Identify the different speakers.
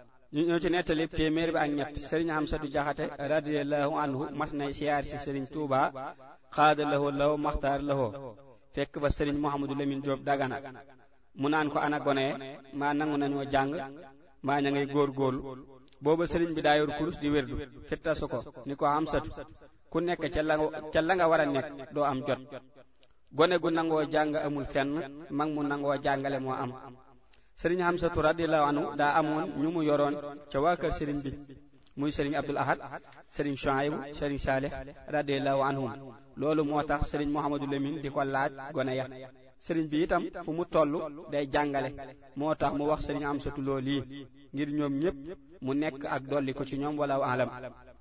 Speaker 1: ñu ñëw ci nettali téeméer bi ak ñett sëriñ Amsatu Jaxate radiyallahu anhu mas nay siyaar si sëriñ Tuuba xaada lahoo law maxtaar lahoo fekk ba sëriñ Mouhamadou Lamine Diop Dagana mu naan ko ana gone maa nangu nañoo jàng maa ña ngay góor-góorlu booba sëriñ bi daa yor kurus di wérdu fittasu ko ni ko Amsatu ku nekk ca la ca la nga war a nekk doo am jot gone gu nangoo jàng amul fenn mag mu nangoo jàngale moo am sëriñ Hamsatu radiyallahu anhu daa amoon ñu mu yoroon ca waa kër sëriñ bi muy sëriñ Abdul Ahad sëriñ Shuaybu sëriñ Saalih radiyallahu anhum loolu moo tax sëriñ Mouhamadou Lamine di ko laaj gone ya sëriñ bi itam fu mu toll day jàngale moo tax mu wax sëriñ Hamsatu loolu yi ngir ñoom ñépp mu nekk ak dolli ko ci ñoom wala alam